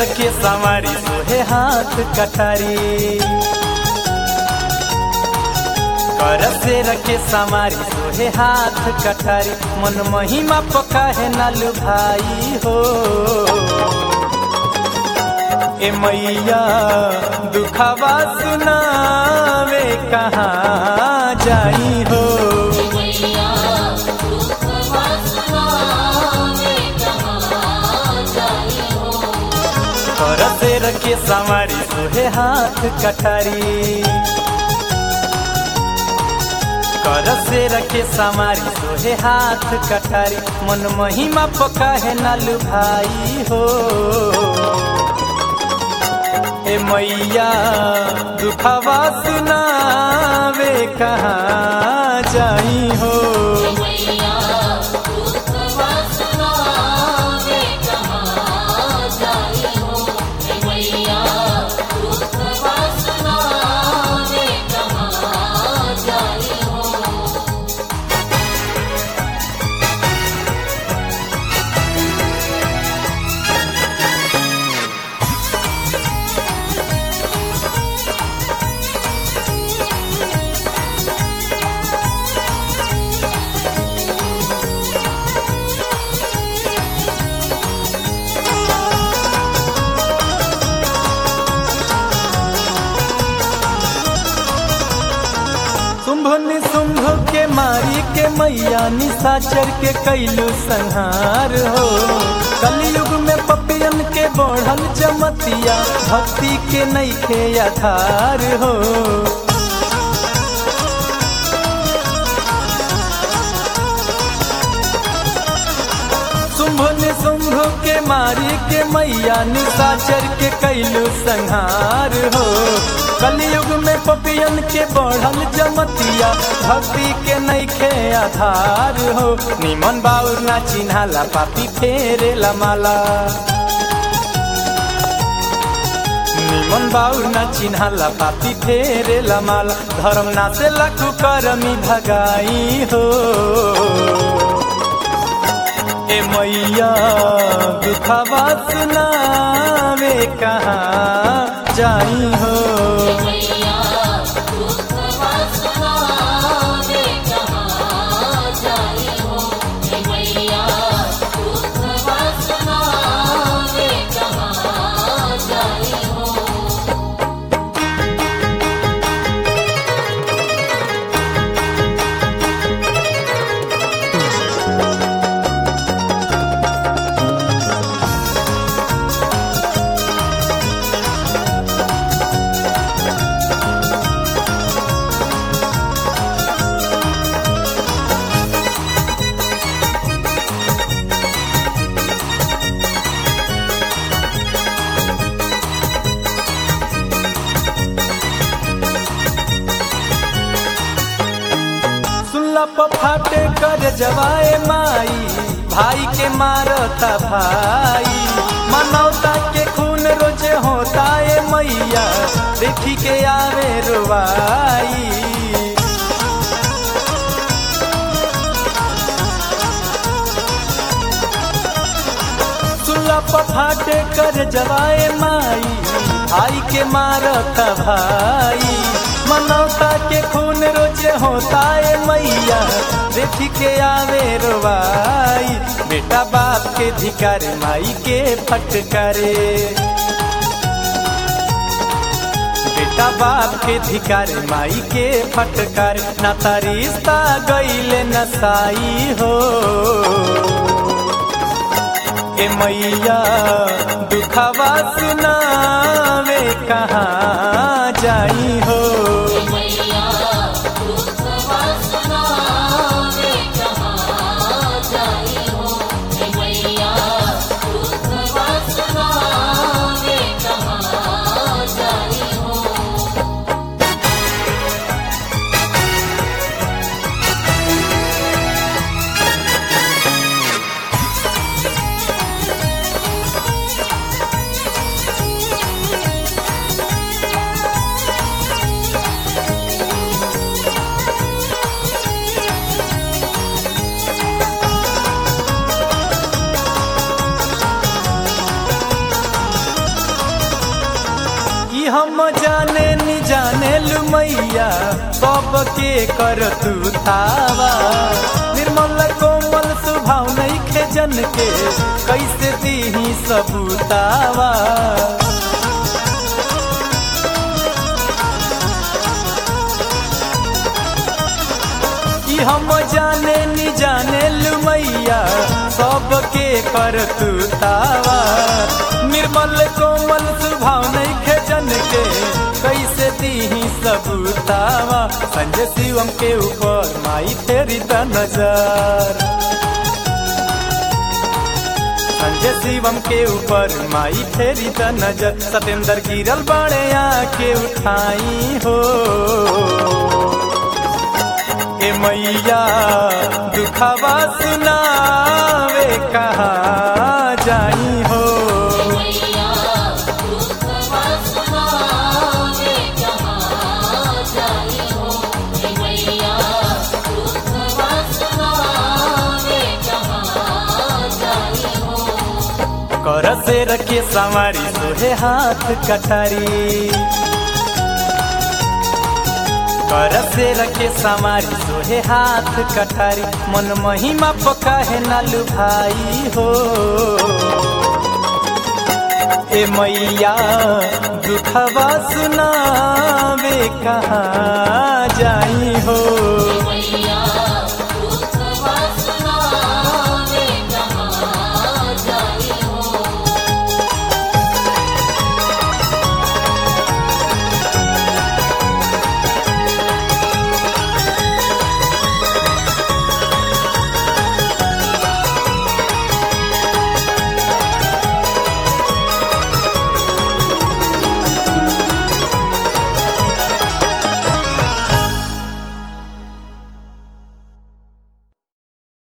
रखे सवारी सोहे हाथ कटारी कर से रखे सवारी सोहे हाथ कटारी मन महिमा पका है नालू भाई हो ए मैया दुखवा सुनावे कहाँ जाई हो मैया दुख वासनावे कहाँ जाई हो कर से रखे सवारी सोहे हाथ कटारी कर से रखे सवारी सोहे हाथ कटारी मन महिमा पका है नालू भाई हो ए मैया दुखवा सुनावे कहाँ जाई हो मैया दुख वासनावे कहाँ जाई हो मैया दुख वासनावे कहाँ जाई हो शुंभ निशुंभ के मारी के मैया निशाचर के कैलू संहार हो कलयुग में पपियन के बढ़ल जमतिया भक्ति के नैखे आधार हो शुंभ निशुंभ के मारी के मैया निशाचर के कैलू संहार हो कलयुग में पपियन के बढ़ल जमतिया भक्ति के नैखे आधार हो निमन बाउर ना चिन्हाला पापी फेरे माला निमन बाउर ना चिन्हाला पापी फेरे माला धर्म ना से लखु करमी भगाई हो ए मैया दुखवा सुनावे कहाँ जाई हो मैया दुख वासनावे कहाँ जाई हो मैया दुख वासनावे कहाँ जाई हो सुनला फाटे कर जवाए माई भाई के मारता भाई मनौता के खून रोजे होता है मैया देखी के आवे रुवाई सुनला फाटे कर जवाए माई भाई के मारता भाई मनौता के खून रोजे होता है मैया देखी के आवे रोवाई बेटा बाप के धिकार माई के फटकारे बेटा बाप के धिकार माई के फटकार ना रिश्ता गईले नसाई हो ए मैया दुखवा सुनावे कहाँ जाई हो मैया दुख वासनावे कहाँ जाई हो मैया दुख वासनावे कहाँ जाई हो जाने नि जाने लु मैया सबके कर तू तावा निर्मल कोमल स्वभाव नहीं खे जन के कैसे दीही सबूतावा कि हम जाने नि जाने लु मैया सबके कर तू तावा निर्मल कोमल स्वभाव नहीं खे जन के कैसे दीही सबूतावा संजय शिवम के ऊपर माई तेरी द नजर संजय शिवम के ऊपर माई फेरी द नजर सतेंद्र गिरल बाड़े आके उठाई हो ए मैया दुखवा सुनावे कहा जाई हो मैया दुखवा सुनावे कहाँ जाई हो हे मैया दुखवा सुनावे कहाँ जाई हो कर से रखे सवारी सोहे हाथ कटारी कर से रखे सवारी सोहे हाथ कटारी मन महिमा पका है नालू भाई हो ए मैया दुखवा सुनावे कहाँ जा